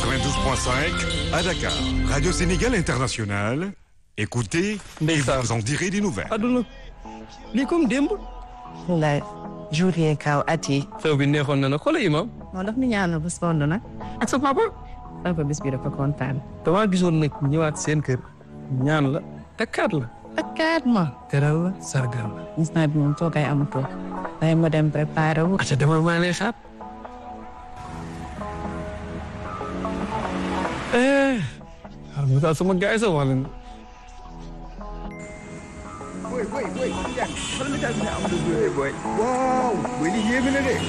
92.5 à Dakar. Radio Sénégal International. Écoutez et Ndeysaan. vous en direz des nouvelles. aduna lii comme démb wallaay jour yee kaw at yi xew bi neexoon na nag xoolal imam moo daf ñu ñaanal ba sonn nag ak sa papa papa bis bi dafa kontaan damaa gisoon nag ñëwaat seen kër ñaan la takkaat la ak kaat ma teral la sargal la gis naa bi moom toogay amatoo day ma dem préparé wu aca demal maa lay xaar eh xar mi daal sama gaay sa wax leen boy boy boy Ndiaye xoolal message bi nga am de boy waaw boy li yéeme na de.